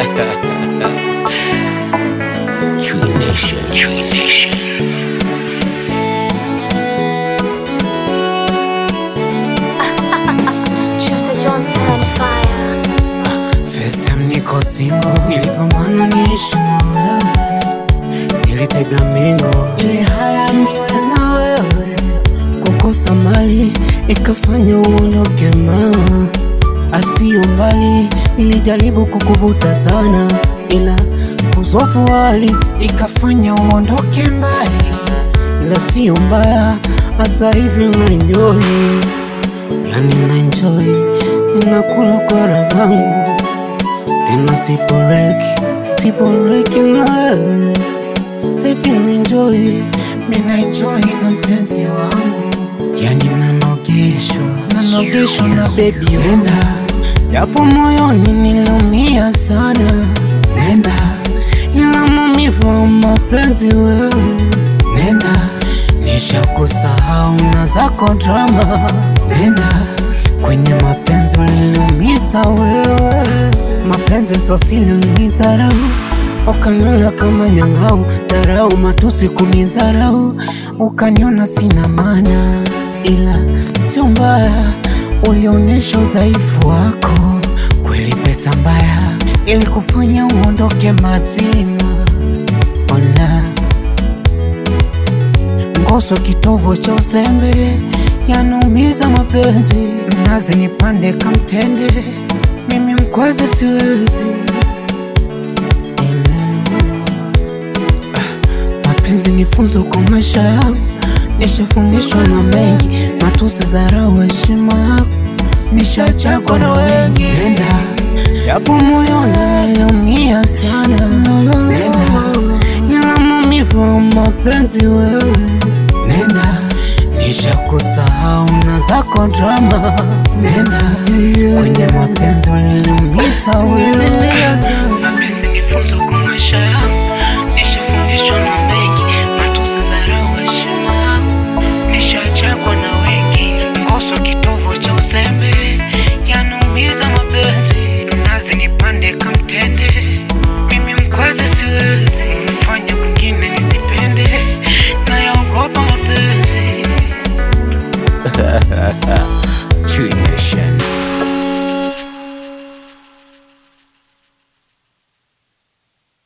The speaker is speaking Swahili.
Tree Nation. Tree Nation. Choose Johnson fire. First time niko single, nilipambana niishi na wewe, nilitega mingo ili haya niwe na wewe, kukosa mali ikafanya uondoke mama, asiyo mbali, nilijaribu kukuvuta sana, ila uzofu hali ikafanya uondoke mbali, ila siyo mbaya, hasa hivi na enjoy, yani na enjoy, nakula kwa raha yangu tena siporeki siporeki nawe Safi naenjoy mina enjoy na mpenzi wangu yani nanogeshwa nanogeshwa na bebi wenda japo moyoni nilumia sana nenda ila maumivu wa mapenzi wewe nenda nishakusahau na zako drama nenda kwenye mapenzi uliniumiza wewe mapenzi sosili ulinidharau ukaniona kama nyang'au dharau matusi kunidharau ukaniona sina maana ila sio mbaya ulionyesha udhaifu wako kweli pesa mbaya ili kufanya uondoke mazima ona ngoso kitovu cha usembe yanaumiza mapenzi mnazi nipande kamtende mimi mkwezi siwezi mapenzi ni funzo kwa maisha yangu nishafundishwa na mengi matusi dharau heshima yako nishachakwa na wengi nenda japo moyoni niliumia sana nenda ila maumivu wa mapenzi wewe nenda nishakusahau na zako drama nenda kwenye mapenzi uliniumiza wewe mapenzi ni funzo kwa maisha yangu nishafundishwa na mengi